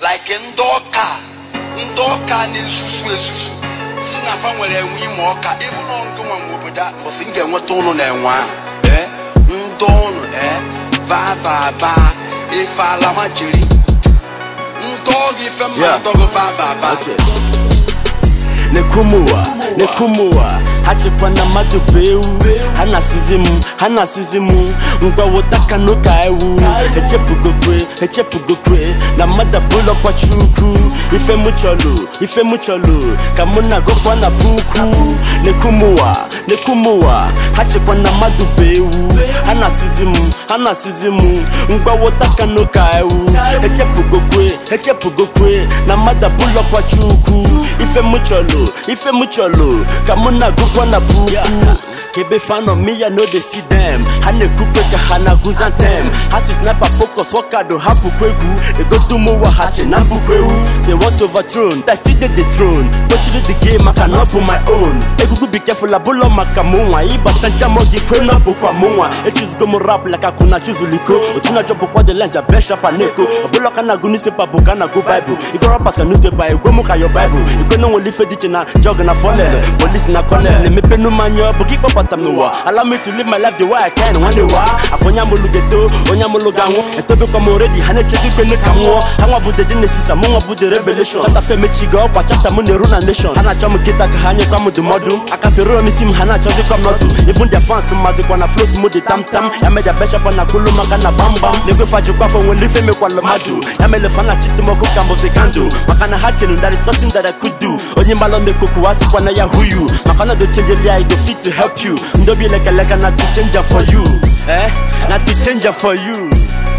like ndị ọka ndị ọka na-esusu esusu si na fa nwere enwe ime ọka ịbụ na ngụ nwa nwe obodo a mbọsị m ga-enweta ụnụ na enwe ahụ ee ndị ụnụ ee baa baa baa ife ala ma jiri ndị ọgụ ife mma Yeah. adọgụ baa baa baa Okay. Nekumuwa, nekumuwa hachịkwa na mmadụ bụ ewu ha na-asịzi m ha na-asịzi m ngwa wotaka n'ụka ewu echepugokwe echepugokwe na mmadụ abụlọkwa chukwu ife mụ chọlụ ife mụ chọlụ ka mụ na-agụkwa na puku nekumuwa nekumuwa hachịkwa na mmadụ bụ ewu ha na-asịzi m ha na-asịzi m ngwa wotaka n'ụka ewu echepugokwe echepugokwe na mmadụ abụlọkwa chukwu ife mụ chọlụ ife mụ chọlụ ka mụ na-agụkwa na puku kebe fan of me ya no dey see them ha na-ekwukwe ka ha na-agụzi antem ha si sniper focus wakado ha bụkwa egwu egotumowa ha che na bụkwa ewu they want overthrown that still dey the throne tochiri the game maka na ọ bụ my own egugu be careful abụlọ maka mụ nwa ịbata nchama gị kwe na bụkwa mụ nwa echuzugo m rap like akụna chuzuliko otu na-ajọ bụkwa the lens ya best rapper na-eko ọbụla ka na-agụ newspaper bụ ka na-agụ bible ịgụ rappers ka newspaper egwe m ka yo bible ikwe na nwere ife dị iche na jog na fonel polisi na colonel emepenu m anya ọ bụ gị kpọbata m n'ụwa allow me to live my life the way I can nwanne wa akwa onye amụlụ geto onye amụlụ ga-anwụ etobekwa m already ha na-echezi ikwene ka m nwụọ ha nwa bụ the genesis mụ nwa bụ the revelation chapter fe mechigo ọkwa chapter m na-eru na nation ha na-achọ m kịta ka ha nyekwa m ndụmọdụ aka fero m isi m ha na-achọzikwa m nọdụ even their fans mazikwa na float m dị tamtam ya meja beshapa na kulu maka na gbamgbam na-egwefa jikwa afọ nwere ife mekwala mmadụ ya mere fa na chitimọkụ ka mbụzi kandụ maka na ha chere that is nothing that I could do onye mbalọ mekoku wa sikwa na ya who you maka na do change I go fit to help you ndị obi lekaleka na to change for you eh na to change for you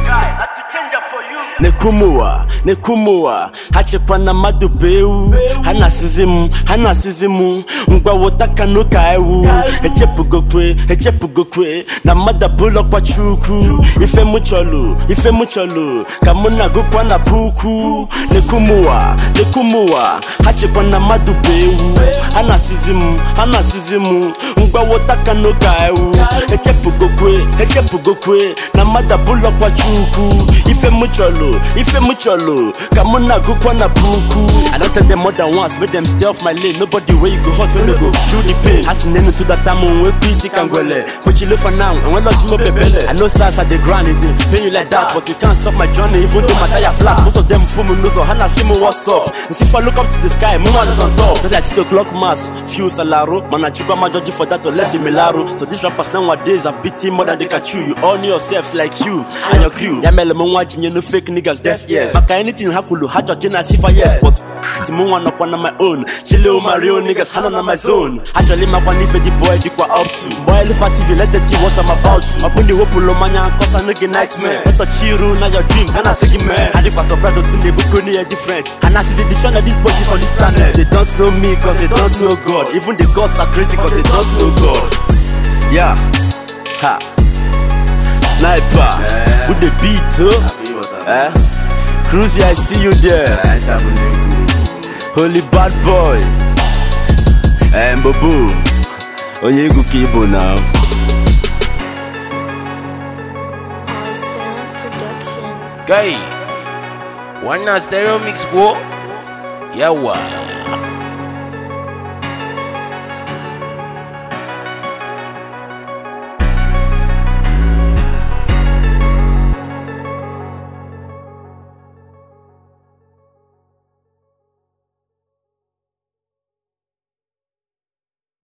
nekumuwa nekumuwa ha chekwa na mmadụ bụ ewu ha na-asịzi m ha na-asịzi m ngwa wotaka n'ụka ewu echepugokwe echepugokwe na mmadụ abụlọkwa chukwu ife mụ chọlụ ife mụ chọlụ ka mụ na-agụkwa na puku nekumuwa nekumuwa ha chekwa na mmadụ bụ ewu ha na-asịzi m ha na-asịzi m ngwa wotaka n'ụka ewu echepugokwe echepugokwe na mmadụ abụlọkwa chukwu ife mụ chọlụ ife mụ chọlụ ka mụ na-agụkwa na puku I don tell them more than once make them stay off my lane nobody wey you go hurt when they go feel the pain ha si n'enu tụdata m nwekwa isi ka ngwele kpochile for now enwela ọsị mo bebele I know sars at the ground it dey pain you like that but you can't stop my journey even though my tire flat most of them full m n'ụzọ ha na-asị m what's up nsi fa look up to the sky mụ nwa is on top cause I see o'clock mass few salaro mana chukwu amajoji for that to left imilaru so these rappers nowadays have beating more than they can chew you all know yourselves like you and your crew ya mere m nwa jinye no fake niggas deaf ears maka anything ha kwulu ha chọji na sifa yes but ti mụ nwa nọkwa na my own chile o my real niggas ha nọ na my zone actually makwa n'ife the boy dịkwa up to boy elifa tv let them see what I'm about to ọ bụ na iwepụlụ mmanya nkọsa n'oge nightmare ọtọchi iru na your dream ka na-asị gị mee ha dịkwa surprise otu na-ebuko n'ihe different ha na-asị the decision of this body on this planet they don't know me cause they don't know God even the gods are crazy cause they don't know God yeah ha sniper with the beat oh eh Cruzy I see you there Holy bad boy Eh Mbobo Onye egwu ka ibo na All Sound Production. Kai, wannan stereo mix ko? Yawa.